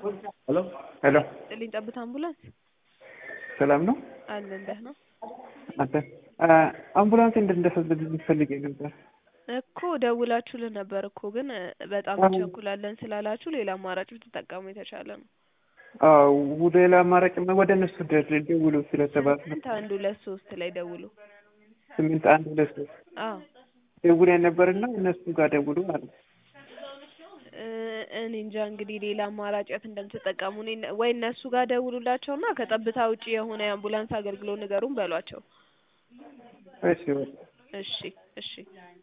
ሄሎ ሄሎ ጥልኝ ጠብታ አምቡላንስ ሰላም ነው አለን ደህና አንተ አምቡላንስ እንድንደሰልልኝ ፈልጌ ነበር እኮ ደውላችሁልን ነበር እኮ ግን በጣም እንቸኩላለን ስላላችሁ ሌላ አማራጭ ብትጠቀሙ የተሻለ ነው። አዎ ሌላ አማራጭ ወደ እነሱ ደውሉ ስለተባለ ስምንት አንድ ሁለት ሶስት ላይ ደውሉ። ስምንት አንድ ሁለት ሶስት አዎ ደውለን ነበርና እነሱ ጋር ደውሉ ማለት እ እኔ እንጃ እንግዲህ ሌላ አማራጭ የት እንደምትጠቀሙ እኔ ወይ እነሱ ጋር ደውሉላቸውና ከጠብታ ውጪ የሆነ የአምቡላንስ አገልግሎት ንገሩን በሏቸው። እሺ በቃ እሺ እሺ